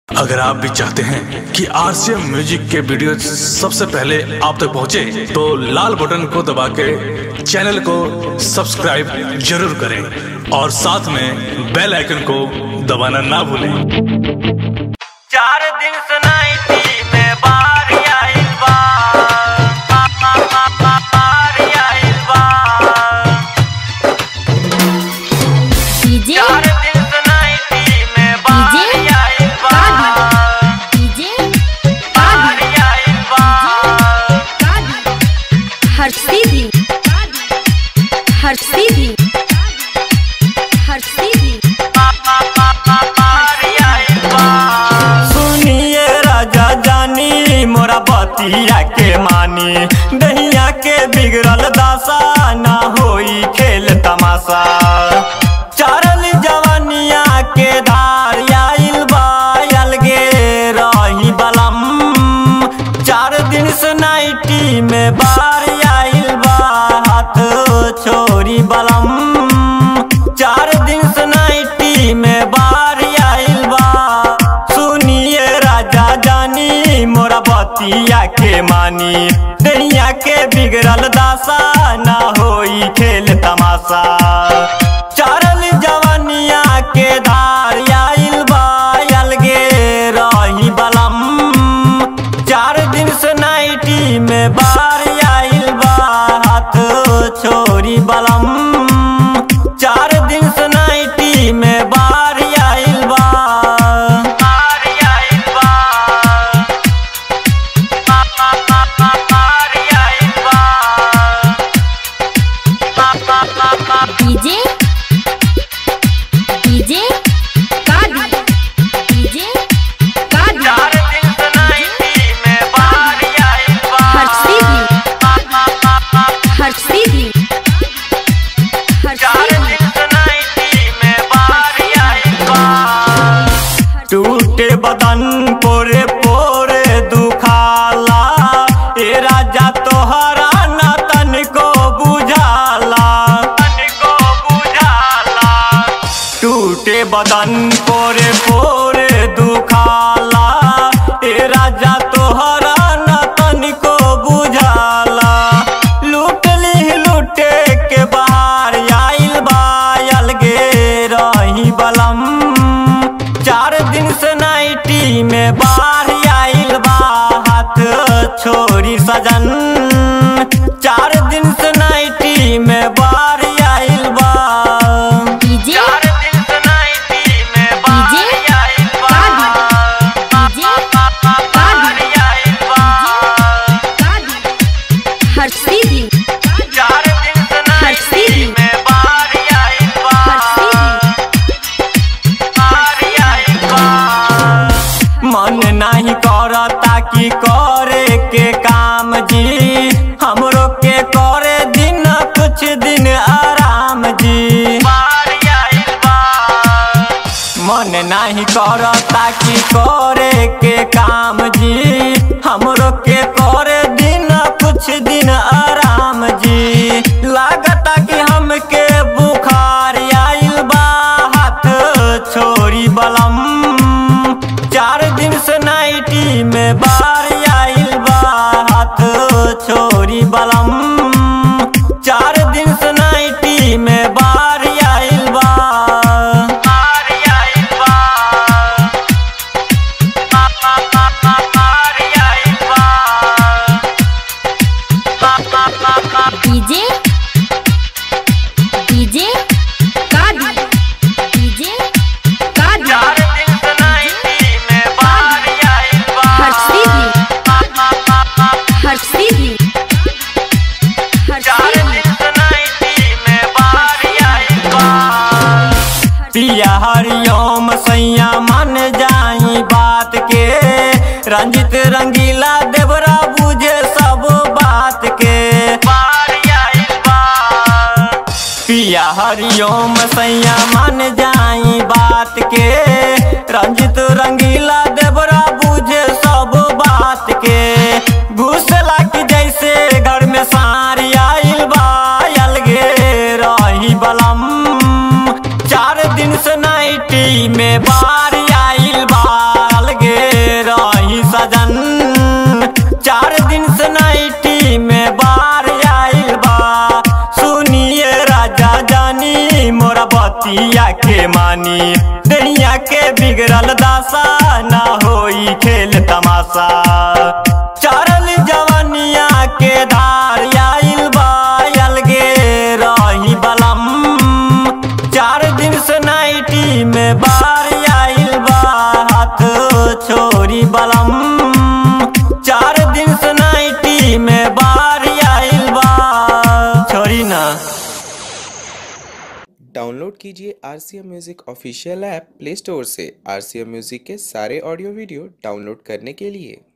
अगर आप भी चाहते हैं कि आरसीएम म्यूजिक के वीडियो सबसे पहले आप तक पहुंचे, तो लाल बटन को दबा के चैनल को सब्सक्राइब जरूर करें और साथ में बेल आइकन को दबाना ना भूलें चार दिन से नाइटी में बार आइल बा बा, बा, बा, बा, बार आइल बा डीजे चार दिन से नाइटी में बार डीजे आइल बा डीजे बार आइल बा हर्षी भी हर्षी भी हर्षी भी बार आइल बा सुनिए राजा जानी मोरा बतिया के मानी दहिया के बिगड़ल दासा ना होई खेल तमाशा चारल जवानिया के धार आइल बा अलगे रही बलम चार दिन से नाइटी में बार आइल बा हाथ छोरी बलम चार दिन से नाइटी में बार आइल बा सुनिए राजा जानी मोरा बतिया के मानी दहिया के बिगड़ल दासा ना होई खेल तमाशा चारल जवानिया के धार आइल बा अलगे रही बलम चार दिन से नाइटी में बार आइल बा हाथ छोरी बलम चार दिन से नाइटी में बार आइल बा बार आइल बा बा, बा, बा, बा, बार आइल बा बा, बा, बा, बा, डीजे डीजे कादी डीजे कादी चार दिन से नाइटी में बार आइल बा हर्षी भी बा, बा, बा, बा, हर्षी भी चार हर्षी दिन से नाइटी में बार आइल बा टूटे बदन पोरे पोरे दुखाला ए राजा तोहरा ना तनिको बुझाला तनिको बुझाला टूटे बदन पोरे पोरे दुखाला ए राजा तोहरा ना तनिको बुझाला लूट ली लूटे के बाहर आइल बा अलगे रही बलम चार दिन से नाइटी में बाहर आइल बा हाथ छोरी सजन चार दिन से नाइटी में बाहर आइल बा डीजे चार दिन से नाइटी में बाहर डीजे आइल बा डीजे बाहर आइल बा कादी हर्षी भी चार दिन से नाइटी में बाहर आइल बा बाहर आइल बा मन नहीं करता कि करे के काम जी हमरो के करे दिन कुछ दिन आराम जी मन नहीं करता कि करे के काम जी हमरो के करे दिन कुछ दिन आराम जी लागता कि हमके बुखार आइल बा हाथ छोरी बलम चार दिन से नाइटी में बार आइल बा हाथ छोरी बलम चार दिन से नाइटी में बार आइल बा बार आइल बा बा, बा, बा, बा, बार आइल बा बा, बा, बा, बा, डीजे डीजे कादी डीजे कादी चार दिन से नाइटी में बार आइल बा हर्षी भी बा, बा, बा, बा, हर्षी भी चार हर्षी भी दिन से नाइटी में बार आइल बा पिया हरिओम सैया मन जाई बात के रंजित रंगीला देवरा बुझे सब बात के पिया हरिओम सैया मन जाई बात के रंजित रंगीला देवरा बुझे सब बात के घुसला की जैसे घर में सारी आइल बा अलगे रही बलम चार दिन से नाइटी में बार आइल बा अलगे बतिया के मानी दुनिया के बिगड़ल दासा ना होई खेल तमाशा चरल जवानिया के धार आइल बा अलगे रही बलम चार दिन से नाइटी में बार आइल बा हाथ छोरी बलम चार दिन से नाइटी में बार आइल बा छोरी ना डाउनलोड कीजिए R C M music official app play store से आर सी एम म्यूज़िक के सारे ऑडियो वीडियो डाउनलोड करने के लिए